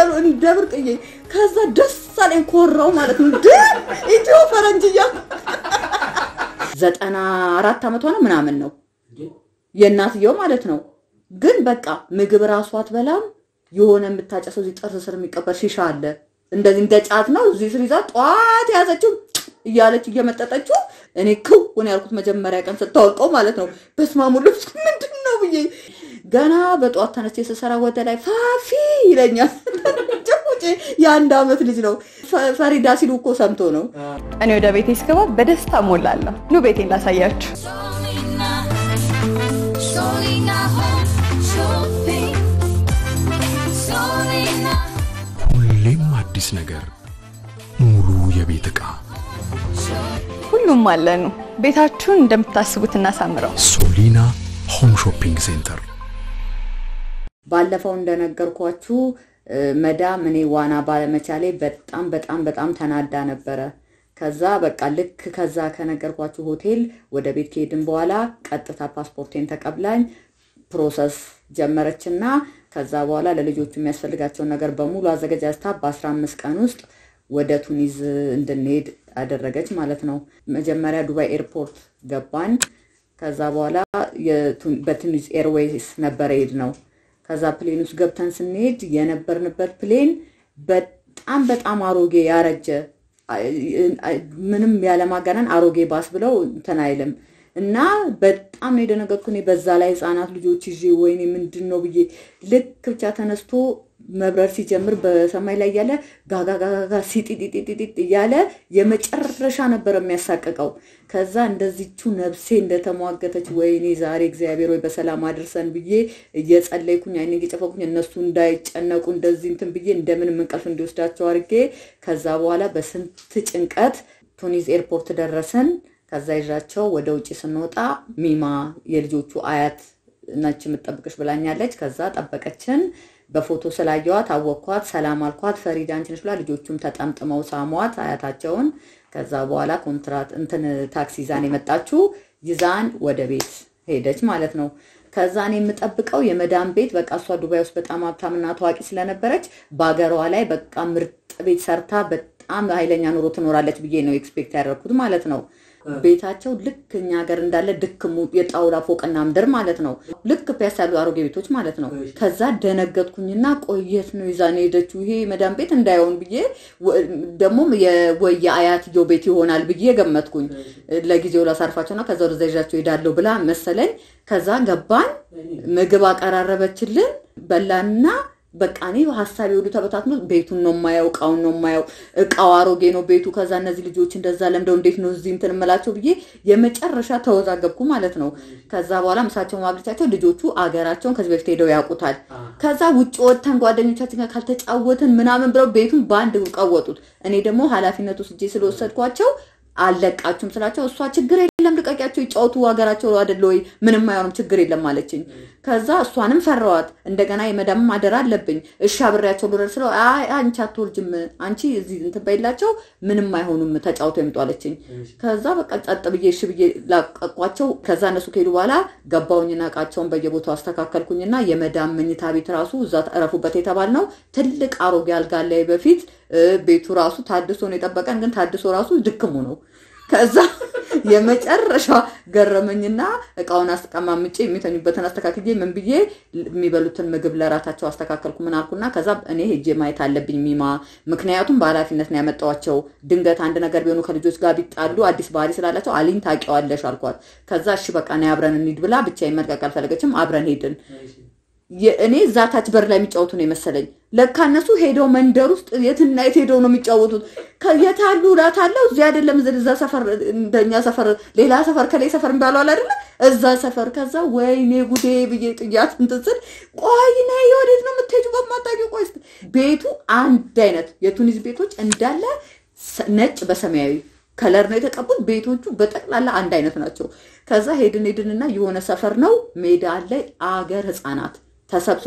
እያሉ እንደ ብርቅዬ ከዛ ደስ አለኝ ኮራው ማለት ነው እንደ ኢትዮ ፈረንጅ እያሉ ዘጠና አራት ዓመቷ ነው ምናምን ነው የእናትየው ማለት ነው። ግን በቃ ምግብ ራሷ አትበላም። የሆነ የምታጨሰው እዚህ ጥርስ ስር የሚቀበር ሺሻ አለ እንደዚህ እንደ ጫት ነው። እዚህ ስር ይዛ ጠዋት የያዘችው እያለች እየመጠጠችው እኔ ክውን ያልኩት መጀመሪያ ቀን ስታወቀው ማለት ነው። በስማሙ ልብስ ምንድን ነው ብዬ ገና በጠዋት ተነስቼ ስሰራ ወደ ላይ ፋፊ ይለኛል። ጭቁጭ የአንድ ዓመት ልጅ ነው። ፈሪዳ ሲሉ እኮ ሰምቶ ነው። እኔ ወደ ቤቴ ስገባ በደስታ ሞላለሁ። ኑ ቤቴን ላሳያችሁ። Solina, Solina Home Shopping. Solina, ሁሌም አዲስ ነገር፣ ሙሉ የቤት ዕቃ ሁሉም አለኑ። ቤታችሁን እንደምታስቡት እናሳምረው። ሶሊና ሆም ሾፒንግ ሴንተር። ባለፈው እንደነገርኳችሁ እ፣ መዳም እኔ ዋና ባለመቻሌ በጣም በጣም በጣም ተናዳ ነበረ። ከዛ በቃ ልክ ከዛ ከነገርኳችሁ ሆቴል ወደ ቤት ከሄድን በኋላ ቀጥታ ፓስፖርቴን ተቀብላኝ ፕሮሰስ ጀመረችና ከዛ በኋላ ለልጆቹ የሚያስፈልጋቸውን ነገር በሙሉ አዘገጃጅታ በ15 ቀን ውስጥ ወደ ቱኒዝ እንድንሄድ አደረገች ማለት ነው። መጀመሪያ ዱባይ ኤርፖርት ገባን። ከዛ በኋላ የቱ- በቱኒዝ ኤርዌይስ ነበረ ሄድ ነው። ከዛ ፕሌን ውስጥ ገብተን ስንሄድ የነበርንበት ፕሌን በጣም በጣም አሮጌ ያረጀ ምንም ያለማጋነን አሮጌ ባስ ብለው እንትን አይልም እና በጣም ነው የደነገጥኩ። እኔ በዛ ላይ ህፃናት ልጆች ይዤ ወይኔ ምንድን ነው ብዬ ልክ ብቻ ተነስቶ መብረር ሲጀምር በሰማይ ላይ እያለ ጋጋጋጋ ሲጢጢጢጢጥ እያለ የመጨረሻ ነበር የሚያሳቅቀው። ከዛ እንደዚቹ ነፍሴ እንደተሟገተች ወይኔ ዛሬ እግዚአብሔር ወይ በሰላም አድርሰን ብዬ እየጸለይኩኝ አይኔ እየጨፈኩኝ እነሱ እንዳይጨነቁ እንደዚህ እንትን ብዬ እንደምንም እንቅልፍ እንዲወስዳቸው አድርጌ ከዛ በኋላ በስንት ጭንቀት ቱኒዝ ኤርፖርት ደረስን። ከዛ ይዣቸው ወደ ውጭ ስንወጣ ሚማ የልጆቹ አያት ነች የምጠብቅሽ ብላኛለች። ከዛ ጠበቀችን። በፎቶ ስላየዋት አወቅኳት፣ ሰላም አልኳት። ፈሪዳ አንቺ ነሽ ብላ ልጆቹም ተጠምጥመው ሳሟት አያታቸውን። ከዛ በኋላ ኮንትራት እንትን ታክሲ ይዛን የመጣችው ይዛን ወደ ቤት ሄደች ማለት ነው። ከዛ እኔ የምጠብቀው የመዳም ቤት በቃ እሷ ዱባይ ውስጥ በጣም ሀብታምና ታዋቂ ስለነበረች በሀገሯ ላይ በቃ ምርጥ ቤት ሰርታ በጣም ኃይለኛ ኑሮ ትኖራለች ብዬ ነው ኤክስፔክት ያደረኩት ማለት ነው። ቤታቸው ልክ እኛ ሀገር እንዳለ ድክሙ የጣውላ ፎቅና ምድር ማለት ነው። ልክ ፒያሳ ያሉ አሮጌ ቤቶች ማለት ነው። ከዛ ደነገጥኩኝና ቆየት ነው ይዛን ሄደችው ይሄ መዳም ቤት እንዳይሆን ብዬ ወ- ደግሞም የወየ አያትየው ቤት ይሆናል ብዬ ገመትኩኝ። ለጊዜው ላሳርፋቸውና ከዛ ወደዛ ይዣቸው ሄዳለሁ ብላ መሰለኝ። ከዛ ገባን፣ ምግብ አቀራረበችልን፣ በላንና በቃ እኔ ሀሳቤ ሁሉ ተበታትኖ ቤቱን ነው የማየው፣ እቃውን ነው የማየው። እቃው አሮጌ ነው ቤቱ። ከዛ እነዚህ ልጆች እንደዛ ለምደው እንዴት ነው እዚህ እንትን እምላቸው ብዬ የመጨረሻ ተወዛገብኩ ማለት ነው። ከዛ በኋላ ምሳቸውን ማብለቻቸው ልጆቹ አገራቸውን ከዚህ በፊት ሄደው ያውቁታል። ከዛ ውጭ ወጥተን ጓደኞቻችን ጋር ካልተጫወትን ምናምን ብለው ቤቱን በአንድ ቀወጡት። እኔ ደግሞ ኃላፊነቱ ስጄ ስለወሰድኳቸው አልለቃችሁም ስላቸው እሷ ችግር የለም ልቀቂያቸው ይጫወቱ ሀገራቸው አይደለ ወይ ምንም አይሆንም ችግር የለም አለችኝ። ከዛ እሷንም ፈራዋት። እንደገና የመዳምም አደራ አለብኝ እሺ አብሬያቸው ልውረድ ስለው አይ አንቺ አትወርጅም አንቺ እዚህ እንትን በይላቸው ምንም አይሆኑም ተጫውቶ ይምጡ አለችኝ። ከዛ በቃ ጸጥ ብዬ እሺ ብዬ ላቀቋቸው። ከዛ እነሱ ከሄዱ በኋላ ገባውኝና እቃቸውን በየቦታው አስተካከልኩኝና የመዳም መኝታ ቤት ራሱ እዛ እረፉበት የተባልነው ትልቅ አሮጌ አልጋ ላይ በፊት እ፣ ቤቱ ራሱ ታድሶ ነው የጠበቀን፣ ግን ታድሶ ራሱ ድክሙ ነው። ከዛ የመጨረሻ ገረመኝና እቃውን አስቀማምጬ የሚተኙበትን አስተካክዬ ምን ብዬ የሚበሉትን ምግብ ለራታቸው አስተካከልኩ። ምን አልኩና ከዛ እኔ ሄጄ ማየት አለብኝ ሚማ፣ ምክንያቱም በኃላፊነት ነው ያመጣዋቸው። ድንገት አንድ ነገር ቢሆኑ ከልጆች ጋር ቢጣሉ አዲስ ባህሪ ስላላቸው አሊኝ ታውቂዋለሽ አልኳት። ከዛ እሺ በቃ ነይ አብረን እንሂድ ብላ ብቻዬን መልቀቅ አልፈለገችም። አብረን ሄድን። የ- እኔ እዛ ታች በር ላይ የሚጫወቱ ነው የመሰለኝ። ለካ እነሱ ሄደው መንደር ውስጥ የትና የት ሄደው ነው የሚጫወቱት። ከ- የት አሉ እላታለሁ። እዚህ አይደለም እዚህ እዛ ሰፈር እንደኛ ሰፈር ሌላ ሰፈር ከላይ ሰፈር እንዳለዋል አይደለ እዛ ሰፈር። ከዛ ወይኔ ጉዴ ብዬ ጥያት እንትን ስል ቆይ ነይ ወዴት ነው የምትሄጂው? በማታውቂው ቆይ ስትል ቤቱ አንድ አይነት የቱኒዝ ቤቶች እንዳለ ሰ- ነጭ በሰማያዊ ከለር ነው የተቀቡት። ቤቶቹ በጠቅላላ አንድ አይነት ናቸው። ከዛ ሄድን ሄድንና የሆነ ሰፈር ነው ሜዳ ላይ አገር ህፃናት ተሰብስበው ልክ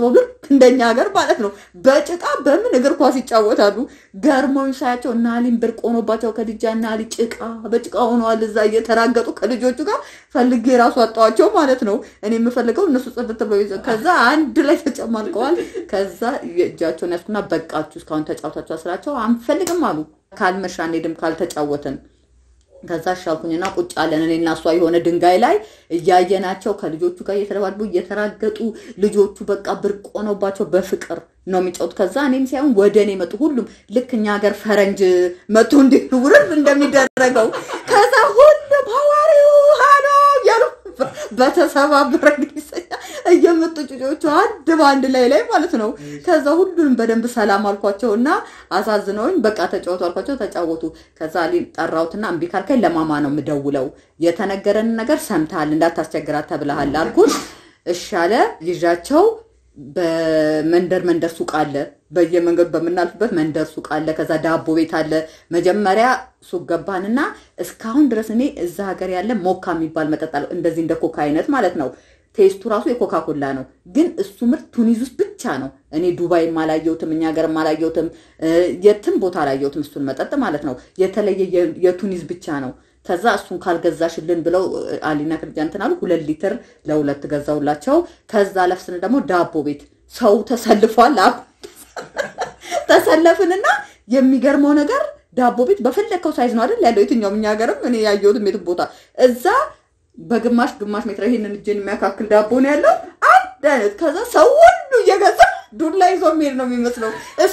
እንደኛ ሀገር ማለት ነው። በጭቃ በምን እግር ኳስ ይጫወታሉ። ገርሞኝ ሳያቸው እና አሊም ብርቅ ሆኖባቸው ከድጃ እና አሊ ጭቃ በጭቃ ሆነዋል። እዛ እየተራገጡ ከልጆቹ ጋር ፈልጌ ራሱ አጣዋቸው ማለት ነው። እኔ የምፈልገው እነሱ ጽድት ብለው ይዘው ከዛ አንድ ላይ ተጨማልቀዋል። ከዛ እጃቸውን ያስኩና በቃችሁ እስካሁን ተጫውታችሁ ስላቸው አንፈልግም አሉ። ካልመሻ አንሄድም ካልተጫወትን ከዛ ሻልኩኝና ቁጭ አለን እኔና እሷ የሆነ ድንጋይ ላይ እያየናቸው ከልጆቹ ጋር እየተደባደቡ እየተራገጡ ልጆቹ በቃ ብርቅ ሆኖባቸው በፍቅር ነው የሚጫወቱ። ከዛ እኔም ሳይሆን ወደ እኔ መጡ። ሁሉም ልክ እኛ ሀገር ፈረንጅ መቶ እንዲህ ውርድ እንደሚደረገው ከዛ ሁሉም ሐዋሪው ሀሎ እያሉ በተሰባበረ እንግሊዝኛ እየመጡ ጩጮቹ አንድ በአንድ ላይ ላይ ማለት ነው። ከዛ ሁሉንም በደንብ ሰላም አልኳቸው እና አሳዝነውኝ በቃ ተጫወቱ አልኳቸው። ተጫወቱ። ከዛ እኔ ጠራሁትና እምቢ ካልከኝ ለማማ ነው የምደውለው የተነገረን ነገር ሰምተሃል እንዳታስቸግራት ተብለሃል አልኩት። እሺ አለ። ይዣቸው በመንደር መንደር ሱቅ አለ። በየመንገዱ በምናልፍበት መንደር ሱቅ አለ። ከዛ ዳቦ ቤት አለ። መጀመሪያ ሱቅ ገባንና እስካሁን ድረስ እኔ እዛ ሀገር ያለ ሞካ የሚባል መጠጥ አለ። እንደዚህ እንደ ኮካ አይነት ማለት ነው። ቴስቱ ራሱ የኮካ ኮላ ነው፣ ግን እሱ ምርት ቱኒዝ ውስጥ ብቻ ነው። እኔ ዱባይም አላየሁትም፣ እኛ ሀገርም አላየሁትም፣ የትም ቦታ አላየሁትም። እሱን መጠጥ ማለት ነው። የተለየ የቱኒዝ ብቻ ነው። ከዛ እሱን ካልገዛሽልን ብለው አሊና ክርጃ እንትን አሉ። ሁለት ሊትር ለሁለት ገዛውላቸው። ከዛ ለፍ ስንል ደግሞ ዳቦ ቤት ሰው ተሰልፏል። አሁ ተሰለፍንና የሚገርመው ነገር ዳቦ ቤት በፈለግከው ሳይዝ ነው አይደል ያለው የትኛውም እኛ ሀገርም እኔ ያየሁትም የትም ቦታ እዛ በግማሽ ግማሽ ሜትር ይሄንን እጄን የሚያካክል ዳቦ ነው ያለው አንድ አይነት። ከዛ ሰው ሁሉ እየገዛ ዱላ ይዞ የሚሄድ ነው የሚመስለው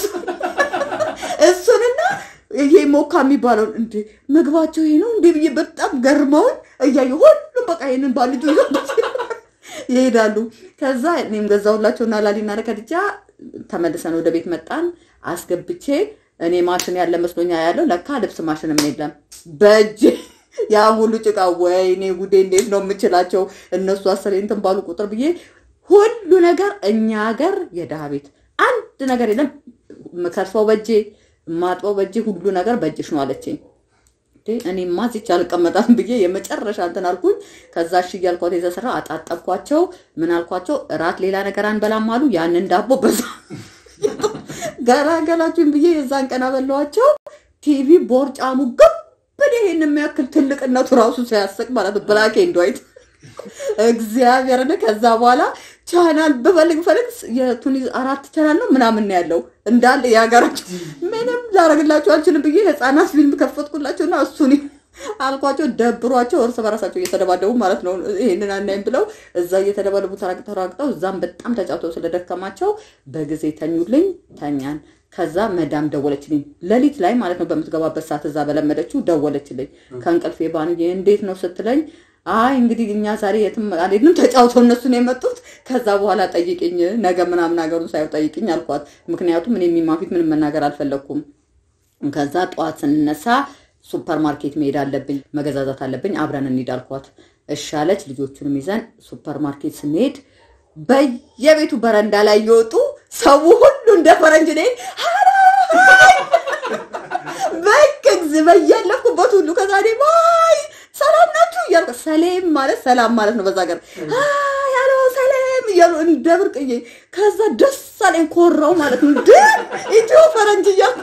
እሱንና ይሄ ሞካ የሚባለውን እንዴ ምግባቸው ይሄ ነው እንዴ ብዬ በጣም ገርመውን እያየ ሁሉም በቃ ይሄንን ባልጁ ይዞ ይሄዳሉ። ከዛ እኔም ገዛሁላቸውና ላሊና ለከድጃ ተመልሰን ወደ ቤት መጣን። አስገብቼ እኔ ማሽን ያለ መስሎኛ ያለው ለካ ልብስ ማሽንም የለም በእጅ ያ ሁሉ ጭቃ ወይኔ ጉዴ እንዴት ነው የምችላቸው እነሱ አስሬ እንትን ባሉ ቁጥር ብዬ ሁሉ ነገር እኛ ሀገር የድሃ ቤት አንድ ነገር የለም። ከርሰው በእጄ ማጥበው በእጄ ሁሉ ነገር በእጅሽ ነው አለችኝ። እኔማ እዚች አልቀመጣም ብዬ የመጨረሻ እንትን አልኩኝ። ከዛ እሺ እያልኳት የተሰራ አጣጠብኳቸው። ምን አልኳቸው? እራት ሌላ ነገር አንበላም አሉ። ያንን ዳቦ በዛ ገላገላችሁኝ ብዬ የዛን ቀን አበላኋቸው። ቲቪ ቦርጫሙ ግብን ይሄን የሚያክል ትልቅነቱ ራሱ ሲያስቅ ማለት ነው። ብላክ ኤንድ ዋይት እግዚአብሔርን ከዛ በኋላ ቻናል ብፈልግ ፈልግ የቱኒዝ አራት ቻናል ነው ምናምን ነው ያለው እንዳለ የሀገራቸው ምንም ላረግላቸው አልችልም ብዬ ህፃናት ፊልም ከፈትኩላቸውና እሱን አልኳቸው ደብሯቸው እርስ በራሳቸው እየተደባደቡ ማለት ነው። ይሄንን አናይም ብለው እዛ እየተደባደቡ ተራግጠው ተራግጠው እዛም በጣም ተጫውተው ስለደከማቸው በጊዜ ተኙልኝ። ተኛን። ከዛ መዳም ደወለችልኝ ሌሊት ላይ ማለት ነው። በምትገባበት ሰዓት እዛ በለመደችው ደወለችልኝ ከእንቅልፌ ባንዬ እንዴት ነው ስትለኝ አይ እንግዲህ እኛ ዛሬ የትም አልሄድንም፣ ተጫውተው እነሱ ነው የመጡት። ከዛ በኋላ ጠይቅኝ፣ ነገ ምናምን ሀገሩን ሳየው ጠይቅኝ አልኳት። ምክንያቱም እኔ የሚማፊት ምንም መናገር አልፈለግኩም። ከዛ ጠዋት ስንነሳ ሱፐር ማርኬት መሄድ አለብኝ፣ መገዛዛት አለብኝ፣ አብረን እንሂድ አልኳት። እሺ አለች። ልጆቹንም ይዘን ሱፐር ማርኬት ስንሄድ በየቤቱ በረንዳ ላይ እየወጡ ሰው ሁሉ እንደ ፈረንጅ ነ በቅግዝ በያለፍኩበት ሁሉ ከዛ እኔ ባይ ሰላም ናችሁ እያልኩ ሰሌም ማለት ሰላም ማለት ነው በዛ ሀገር ያለ ሰሌም እያሉ እንደ ብርቅዬ ከዛ ደስ አለኝ ኮራው ማለት ነው ድ ኢትዮ ፈረንጅ እያልኩ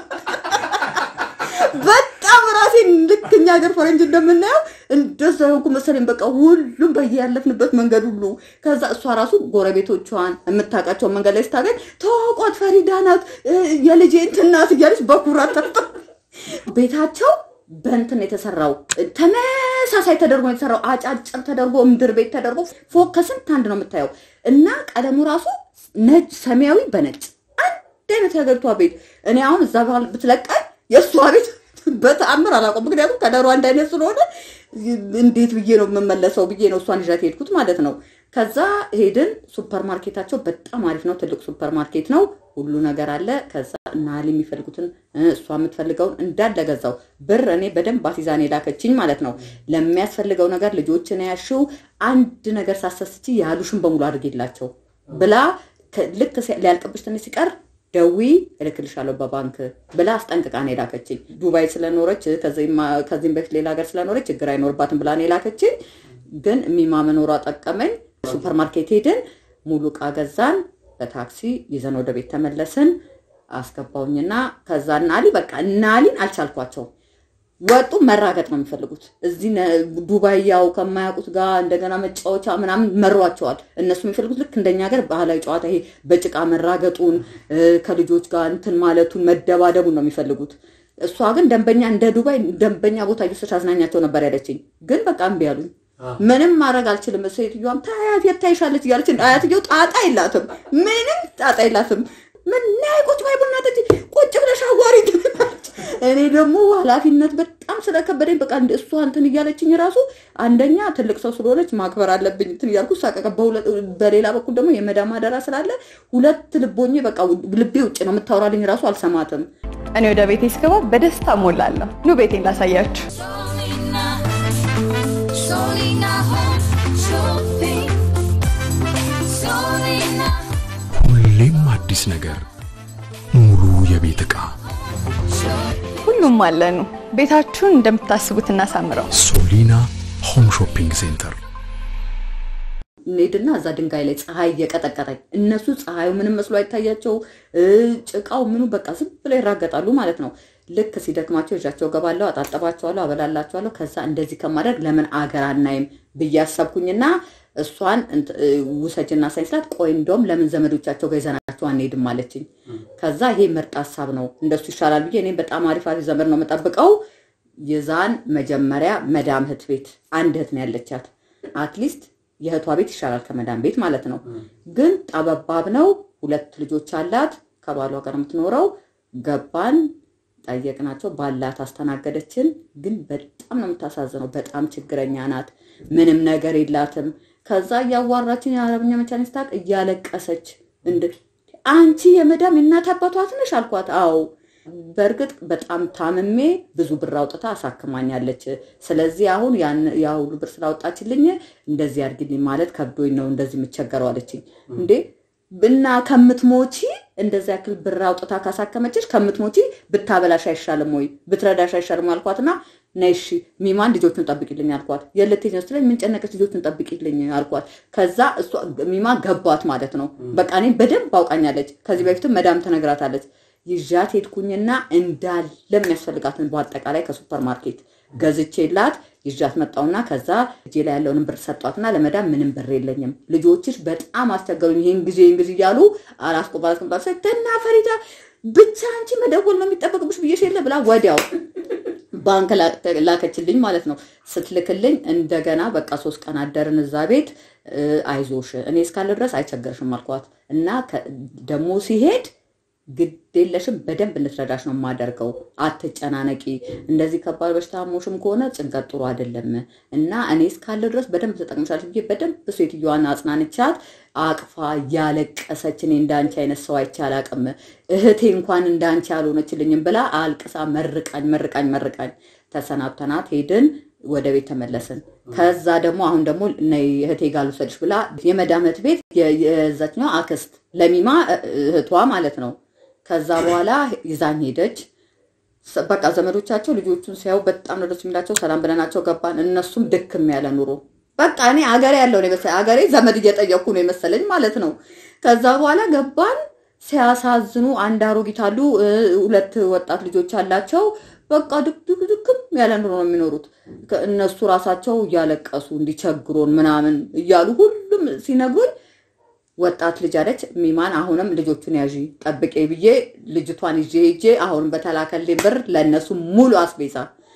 በጣም ራሴን ልክ እኛ ሀገር ፈረንጅ እንደምናየው እንደዛ ሆንኩ መሰለኝ። በቃ ሁሉም በያለፍንበት መንገድ ሁሉ ከዛ እሷ ራሱ ጎረቤቶቿን የምታውቃቸውን መንገድ ላይ ስታገኝ ተዋቋት ፈሪዳ ናት የልጄ እንትን ናት እያለች በኩራት ተርጠ ቤታቸው በእንትን የተሰራው ተመሳሳይ ተደርጎ የተሰራው አጫጭር ተደርጎ ምድር ቤት ተደርጎ ፎቅ ከስንት አንድ ነው የምታየው እና ቀለሙ ራሱ ነጭ ሰማያዊ በነጭ አንድ አይነት የሀገሪቷ ቤት እኔ አሁን እዛ ባህል ብትለቀኝ የእሷ ቤት በተአምር አላውቀውም። ምክንያቱም ከለሩ አንድ አይነት ስለሆነ እንዴት ብዬ ነው የምመለሰው ብዬ ነው እሷን ይዣት ሄድኩት ማለት ነው። ከዛ ሄድን። ሱፐር ማርኬታቸው በጣም አሪፍ ነው። ትልቅ ሱፐር ማርኬት ነው። ሁሉ ነገር አለ። ከዛ ናሊ የሚፈልጉትን እሷ የምትፈልገውን እንዳለ ገዛው። ብር እኔ በደንብ አሲዛን የላከችኝ ማለት ነው። ለሚያስፈልገው ነገር ልጆችን ያሽው አንድ ነገር ሳሰስቺ ያሉሽን በሙሉ አድርጌላቸው ብላ ልክ ሊያልቅብሽ ትንሽ ሲቀር ደዊ እልክልሻለሁ በባንክ ብላ አስጠንቅቃ ነው የላከችኝ። ዱባይ ስለኖረች ከዚህም በፊት ሌላ ሀገር ስለኖረች ችግር አይኖርባትም ብላ ነው የላከችኝ። ግን ሚማ መኖሯ ጠቀመኝ። ሱፐር ማርኬት ሄድን፣ ሙሉ እቃ ገዛን። በታክሲ ይዘን ወደ ቤት ተመለስን። አስገባውኝና ከዛ እናሊ በቃ እናሊን አልቻልኳቸውም። ወጡ መራገጥ ነው የሚፈልጉት። እዚህ ነ- ዱባይ ያው ከማያውቁት ጋር እንደገና መጫወቻ ምናምን መሯቸዋል። እነሱ የሚፈልጉት ልክ እንደኛ ሀገር ባህላዊ ጨዋታ ይሄ በጭቃ መራገጡን እ፣ ከልጆች ጋር እንትን ማለቱን መደባደቡን ነው የሚፈልጉት። እሷ ግን ደንበኛ እንደ ዱባይ ደንበኛ ቦታ እየወሰድሽ አዝናኛቸው ነበር ያለችኝ። ግን በቃ እምቢ አሉኝ። ምንም ማድረግ አልችልም። ሴትዮዋም ታያት የት ታይሻለች እያለች አያትየው ጣጣ የላትም፣ ምንም ጣጣ የላትም። ምን ናይ ቁጭ ባይ ቡና ጠጪ፣ ቁጭ ብለሽ አዋሪ ትላለች። እኔ ደግሞ ኃላፊነት በጣም ስለከበደኝ በቃ እንደ እሷ እንትን እያለችኝ ራሱ አንደኛ ትልቅ ሰው ስለሆነች ማክበር አለብኝ እንትን እያልኩ ሳቀቀ። በሁለ- በሌላ በኩል ደግሞ የመዳም አደራ ስላለ ሁለት ልቦኜ በቃ ልቤ ውጭ ነው የምታወራልኝ ራሱ አልሰማትም። እኔ ወደ ቤቴ ስገባ በደስታ ሞላለሁ። ኑ ቤቴን ላሳያችሁ። Solina, Solina Home Shopping. Solina ሁሌም አዲስ ነገር፣ ሙሉ የቤት ዕቃ ሁሉም አለኑ። ቤታችሁን እንደምታስቡት እናሳምረው። ሶሊና ሆም ሾፒንግ ሴንተር እንሄድና እዛ ድንጋይ ላይ ፀሐይ እየቀጠቀጠኝ እነሱ ፀሐዩ ምንም መስሎ አይታያቸው እ፣ ጭቃው ምኑ በቃ ዝም ብለው ይራገጣሉ ማለት ነው። ልክ ሲደክማቸው እዣቸው ገባለሁ፣ አጣጠባቸዋለሁ፣ አበላላቸዋለሁ። ከዛ እንደዚህ ከማድረግ ለምን አገር አናይም ብዬ አሰብኩኝና እሷን እንት- እ፣ ውሰጅና ሳይን ስላት ቆይ እንደውም ለምን ዘመዶቻቸው ጋር ይዘናቸው አንሄድም አለችኝ። ከዛ ይሄ ምርጥ ሀሳብ ነው እንደሱ ይሻላል ብዬ እኔም በጣም አሪፍ አሪፍ ዘመድ ነው የምጠብቀው። የዛን መጀመሪያ መዳም እህት ቤት አንድ እህት ነው ያለቻት። አትሊስት የእህቷ ቤት ይሻላል ከመዳም ቤት ማለት ነው። ግን ጠበባብ ነው። ሁለት ልጆች አላት። ከባሏ ጋር ነው የምትኖረው። ገባን፣ ጠየቅናቸው። ባላት አስተናገደችን። ግን በጣም ነው የምታሳዝነው። በጣም ችግረኛ ናት። ምንም ነገር የላትም። ከዛ እያዋራችን የአረብኛ መቻል ስታቅ እያለቀሰች እንደ አንቺ የመዳም የእናት አባቷ ትንሽ አልኳት። አዎ በእርግጥ በጣም ታምሜ ብዙ ብር አውጥታ አሳክማኛለች። ስለዚህ አሁን ያን ያ ሁሉ ብር ስላወጣችልኝ እንደዚህ አድርጊልኝ ማለት ከብዶኝ ነው እንደዚህ የምቸገረው አለችኝ። እንዴ እና ከምትሞቺ እንደዚህ ያክል ብር አውጥታ ካሳከመችሽ ከምትሞቺ ብታበላሽ አይሻልም ወይ ብትረዳሽ አይሻልም ወይ አልኳትና ነይ እሺ ሚማን ልጆቹን ጠብቂልኝ አልኳት። የለቴኝ ነው ስትለኝ ምን ጨነቀች ልጆቹን ጠብቂልኝ አልኳት። ከዛ እሷ ሚማ ገባት ማለት ነው። በቃ እኔ በደንብ አውቃኛለች። ከዚህ በፊትም መዳም ትነግራታለች። ይዣት ሄድኩኝና እንዳለ የሚያስፈልጋትን በአጠቃላይ ከሱፐር ማርኬት ገዝቼላት ይዣት መጣውና ከዛ እጄ ላይ ያለውን ብር ሰጧትና ለመዳም ምንም ብር የለኝም፣ ልጆችሽ በጣም አስቸገሩኝ፣ ይህን ጊዜ ይህን ጊዜ እያሉ አላስቆባ አላስቆባ ሰተና ፈሪዳ ብቻ አንቺ መደወል ነው የሚጠበቅብሽ ብዬሽ የለ ብላ ወዲያው ባንክ ላ- ላከችልኝ ማለት ነው። ስትልክልኝ እንደገና በቃ ሶስት ቀን አደርን እዛ ቤት። እ፣ አይዞሽ እኔ እስካለ ድረስ አይቸገርሽም አልኳት እና ከ- ደግሞ ሲሄድ ግድ የለሽም በደንብ እንድትረዳሽ ነው የማደርገው። አትጨናነቂ። እንደዚህ ከባድ በሽታ ሞሽም ከሆነ ጭንቀት ጥሩ አይደለም እና እኔ እስካለ ድረስ በደንብ ተጠቅምሻለች ብዬ በደንብ ሴትዮዋን አጽናንቻት አቅፋ ያለቀሰች እኔ እንዳንቺ አይነት ሰው አይቼ አላቅም፣ እህቴ እንኳን እንዳንቺ አልሆነችልኝም ብላ አልቅሳ መርቃኝ መርቃኝ መርቃኝ ተሰናብተናት ሄድን። ወደ ቤት ተመለስን። ከዛ ደግሞ አሁን ደግሞ ነይ እህቴ ጋር ልውሰድሽ ብላ የመዳም እህት ቤት የ- የዛችኛው አክስት ለሚማ እ- እህቷ ማለት ነው። ከዛ በኋላ ይዛኝ ሄደች። ሰ- በቃ ዘመዶቻቸው ልጆቹን ሲያዩ በጣም ነው ደስ የሚላቸው። ሰላም ብለናቸው ገባን። እነሱም ድክም ያለ ኑሮ በቃ እኔ አገሬ ያለው ነው የመሰለኝ አገሬ ዘመድ እየጠየኩ ነው የመሰለኝ ማለት ነው። ከዛ በኋላ ገባን። ሲያሳዝኑ አንድ አሮጊት አሉ፣ እ፣ ሁለት ወጣት ልጆች አላቸው። በቃ ድክ ድክም ያለ ኑሮ ነው የሚኖሩት። ከ- እነሱ ራሳቸው እያለቀሱ እንዲቸግሮን ምናምን እያሉ ሁሉም ሲነግሩኝ ወጣት ልጅ አለች ሚማን አሁንም ልጆቹን ያዢ ጠብቄ ብዬ ልጅቷን ይዤ ሄጄ አሁንም በተላከልኝ ብር ለእነሱ ሙሉ አስቤዛ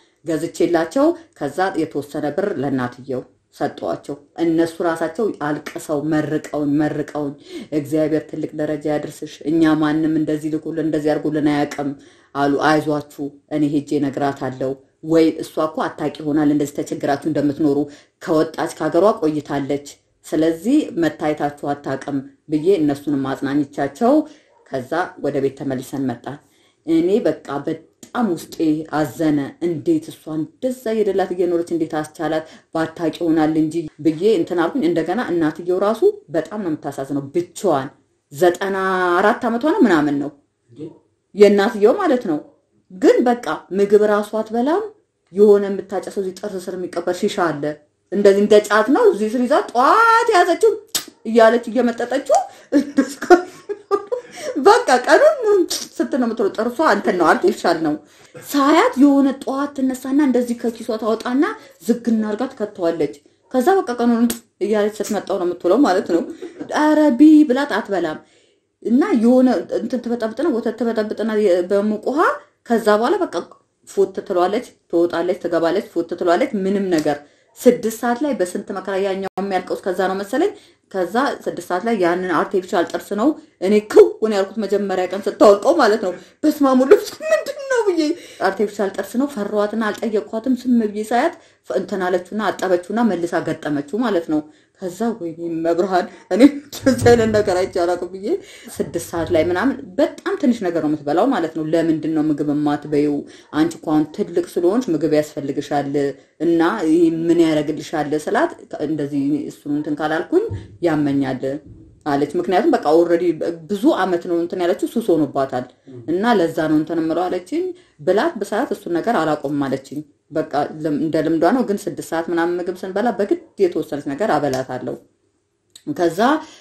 ገዝቼላቸው ከዛ የተወሰነ ብር ለእናትየው ሰጠዋቸው። እነሱ ራሳቸው አልቅሰው መርቀውኝ መርቀውኝ እግዚአብሔር ትልቅ ደረጃ ያድርስሽ፣ እኛ ማንም እንደዚህ ልኩልን እንደዚህ አድርጎልን አያውቅም አሉ። አይዟችሁ እኔ ሄጄ እነግራታለሁ። ወይ እሷ እኮ አታውቂ ይሆናል እንደዚህ ተቸግራችሁ እንደምትኖሩ ከወጣች ከሀገሯ ቆይታለች። ስለዚህ መታየታችሁ አታውቅም ብዬ እነሱንም አጽናኝቻቸው ከዛ ወደ ቤት ተመልሰን መጣን። እኔ በቃ በጣም ውስጤ አዘነ። እንዴት እሷ እንደዛ የደላት እየኖረች እንዴት አስቻላት? ባታውቂ ይሆናል እንጂ ብዬ እንትን አልኩኝ። እንደገና እናትየው ራሱ በጣም ነው የምታሳዝነው። ብቻዋን ዘጠና አራት ዓመቷ ነው ምናምን ነው የእናትየው ማለት ነው። ግን በቃ ምግብ ራሱ አትበላም። የሆነ የምታጨሰው እዚህ ጥርስ ስር የሚቀበር ሺሻ አለ እንደዚህ እንደ ጫት ነው። እዚህ ስር ይዛ ጠዋት የያዘችው እያለች እየመጠጠችው በቃ ቀኑን ስትል ነው የምትለው። ጥርሷ እንትን ነው አርቲፊሻል ነው። ሳያት የሆነ ጠዋት ትነሳና እንደዚህ ከኪሷ ታወጣና ዝግና አርጋ ትከተዋለች። ከዛ በቃ ቀኑን እያለች ስትመጣው ነው የምትውለው ማለት ነው። ኧረ ቢ ብላት አትበላም እና የሆነ እንትን ትበጠብጥና ወተት ትበጠብጥና በሙቅ ውሃ ከዛ በኋላ በቃ ፎት ትለዋለች፣ ትወጣለች፣ ትገባለች፣ ፎት ትለዋለች። ምንም ነገር ስድስት ሰዓት ላይ በስንት መከራ ያኛው የሚያልቀው ከዛ ነው መሰለኝ። ከዛ ስድስት ሰዓት ላይ ያንን አርቲፊሻል ጥርስ ነው እኔ ክውን ያልኩት መጀመሪያ ቀን ስታወልቀው ማለት ነው። በስማሙ ልብስ ምንድን ነው ብዬ አርቲፊሻል ጥርስ ነው ፈራኋትና አልጠየቅኳትም። ስም ብዬ ሳያት እንትን አለችውና አጠበችውና መልሳ ገጠመችው ማለት ነው። ከዛ ወይኔ መብርሃን እኔ እንደዚህ አይነት ነገር አይቼ አላውቅም ብዬ ስድስት ሰዓት ላይ ምናምን በጣም ትንሽ ነገር ነው የምትበላው ማለት ነው። ለምንድን ነው ምግብ የማትበይው? አንቺ እኮ አሁን ትልቅ ስለሆንሽ ምግብ ያስፈልግሻል እና ይህ ምን ያደርግልሻል ስላት እንደዚህ እሱን እንትን ካላልኩኝ ያመኛል አለች። ምክንያቱም በቃ ኦልሬዲ ብዙ አመት ነው እንትን ያለችው ሱስ ሆኖባታል እና ለዛ ነው እንትን የምለው አለችኝ። ብላት በሰዓት እሱን ነገር አላቆምም አለችኝ። በቃ ልም- እንደ ልምዷ ነው። ግን ስድስት ሰዓት ምናምን ምግብ ስንበላ በግድ የተወሰነች ነገር አበላታለሁ። ከዛ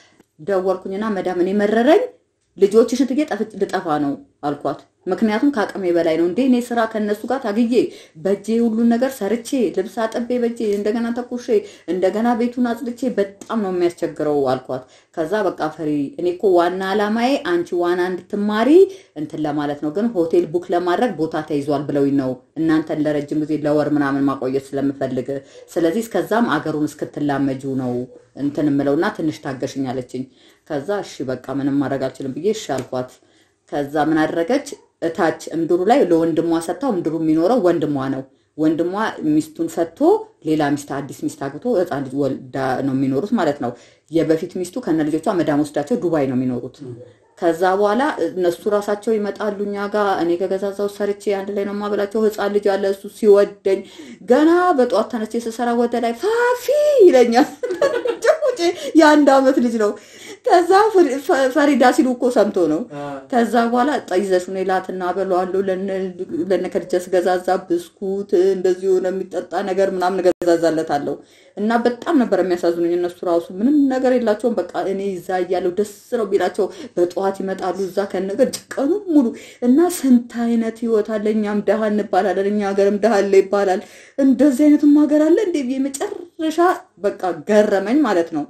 ደወልኩኝና መዳም እኔ መረረኝ ልጆችሽን ትዬ ጠፍ- ልጠፋ ነው አልኳት። ምክንያቱም ከአቅሜ በላይ ነው እንዴ እኔ ስራ ከነሱ ጋር ታግዬ በእጄ ሁሉን ነገር ሰርቼ ልብስ አጥቤ በእጄ እንደገና ተኩሼ እንደገና ቤቱን አጽድቼ በጣም ነው የሚያስቸግረው አልኳት። ከዛ በቃ ፈሪ እኔ እኮ ዋና ዓላማዬ አንቺ ዋና እንድትማሪ እንትን ለማለት ነው፣ ግን ሆቴል ቡክ ለማድረግ ቦታ ተይዟል ብለውኝ ነው እናንተን ለረጅም ጊዜ ለወር ምናምን ማቆየት ስለምፈልግ፣ ስለዚህ እስከዛም አገሩን እስክትላመጁ ነው እንትን የምለውና ትንሽ ታገሽኝ አለችኝ። ከዛ እሺ በቃ ምንም ማድረግ አልችልም ብዬ እሺ አልኳት። ከዛ ምን አደረገች? እታች እምድሩ ላይ ለወንድሟ ሰጥታው እምድሩ የሚኖረው ወንድሟ ነው። ወንድሟ ሚስቱን ፈቶ ሌላ ሚስት አዲስ ሚስት አግብቶ ህፃን ልጅ ወልዳ ነው የሚኖሩት ማለት ነው። የበፊት ሚስቱ ከነ ልጆቿ መዳም ወስዳቸው ዱባይ ነው የሚኖሩት። ከዛ በኋላ እነሱ ራሳቸው ይመጣሉ እኛ ጋር እኔ ከገዛዛው ሰርቼ አንድ ላይ ነው የማበላቸው። ህፃን ልጅ አለ እሱ ሲወደኝ ገና በጠዋት ተነስቼ ስሰራ ወደ ላይ ፋፊ ይለኛል። ጭቁጭ የአንድ አመት ልጅ ነው። ከዛ ፈሪ- ፈ- ፈሪዳ ሲሉ እኮ ሰምቶ ነው። ከዛ በኋላ ጠይዘሽ እኔ ላትና በለዋለሁ ለነ ከድጃ ስገዛዛ ብስኩት እንደዚህ የሆነ የሚጠጣ ነገር ምናምን እገዛዛለታለሁ እና በጣም ነበር የሚያሳዝኑኝ። እነሱ ራሱ ምንም ነገር የላቸውም። በቃ እኔ እዛ እያለሁ ደስ ነው ቢላቸው በጠዋት ይመጣሉ እዛ ከነገር ቀኑ ሙሉ እና ስንት አይነት ህይወት አለ። እኛም ደሃ እንባላለን፣ እኛ ሀገርም ደሃ አለ ይባላል። እንደዚህ አይነትም ሀገር አለ እንዴ ብዬ መጨረሻ በቃ ገረመኝ ማለት ነው።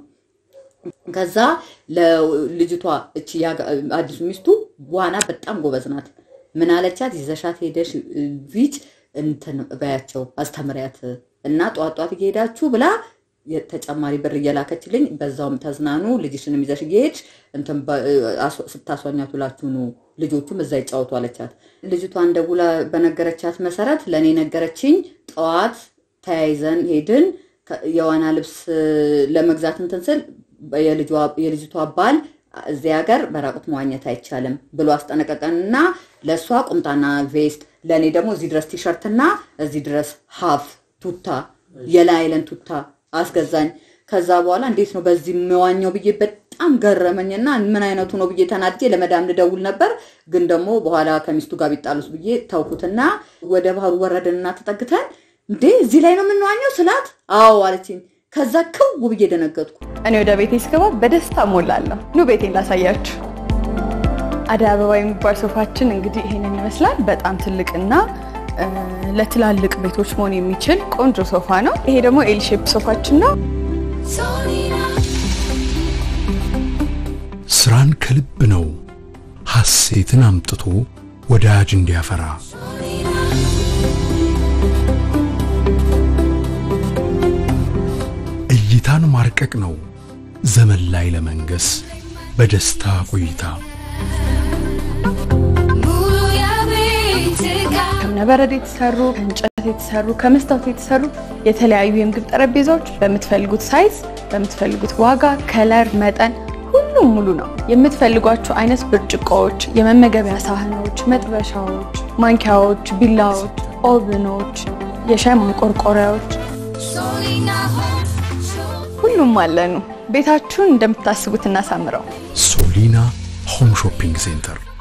ከዛ ለልጅቷ እቺ ያጋ- አዲሱ ሚስቱ ዋና በጣም ጎበዝ ናት። ምን አለቻት? ይዘሻት ሄደሽ ቢች እንትን በያቸው አስተምሪያት እና ጧት ጧት እየሄዳችሁ ብላ ተጨማሪ ብር እየላከችልኝ በዛውም ተዝናኑ፣ ልጅሽንም ይዘሽ እየሄድሽ እንትን በ- አስ- ስታስዋኛት ውላችሁ ኑ፣ ልጆቹም እዛ ይጫወቱ አለቻት። ልጅቷን ደውላ በነገረቻት መሰረት ለእኔ ነገረችኝ። ጠዋት ተያይዘን ሄድን። ከ- የዋና ልብስ ለመግዛት እንትን ስል የልጇ- የልጅቷ ባል እዚህ ሀገር በራቁት መዋኘት አይቻልም ብሎ አስጠነቀቀንና ለእሷ ቁምጣና ቬስት ለእኔ ደግሞ እዚህ ድረስ ቲሸርትና እዚህ ድረስ ሀፍ ቱታ የላይለን ቱታ አስገዛኝ። ከዛ በኋላ እንዴት ነው በዚህ የምዋኘው ብዬ በጣም ገረመኝና ምን አይነቱ ነው ብዬ ተናድጄ ለመዳም ልደውል ነበር። ግን ደግሞ በኋላ ከሚስቱ ጋር ቢጣሉስ ብዬ ተውኩትና ወደ ባህሩ ወረድንና ተጠግተን እንዴ እዚህ ላይ ነው የምንዋኘው ስላት አዎ አለችኝ። ከዛ ክው ብዬ ደነገጥኩ። እኔ ወደ ቤቴ ስገባ በደስታ ሞላለሁ። ኑ ቤቴን ላሳያችሁ። አደይ አበባ የሚባል ሶፋችን እንግዲህ ይሄንን ይመስላል። በጣም ትልቅና እ፣ ለትላልቅ ቤቶች መሆን የሚችል ቆንጆ ሶፋ ነው። ይሄ ደግሞ ኤል ሼፕ ሶፋችን ነው። Solina, ስራን ከልብ ነው ሐሴትን አምጥቶ ወዳጅ እንዲያፈራ እይታን ማርቀቅ ነው ዘመን ላይ ለመንገስ በደስታ ቆይታ Muluya Bitika, ከእብነበረድ የተሰሩ ከእንጨት የተሰሩ ከመስታወት የተሰሩ የተለያዩ የምግብ ጠረጴዛዎች በምትፈልጉት ሳይዝ በምትፈልጉት ዋጋ፣ ከለር፣ መጠን ሁሉም ሙሉ ነው። የምትፈልጓቸው አይነት ብርጭቆዎች፣ የመመገቢያ ሳህኖች፣ መጥበሻዎች፣ ማንኪያዎች፣ ቢላዎች፣ ኦቭኖች፣ የሻይ ማንቆርቆሪያዎች Solina Home Shopping. ሁሉም አለኑ። ቤታችሁን እንደምታስቡት እናሳምረው። ሶሊና ሆም ሾፒንግ ሴንተር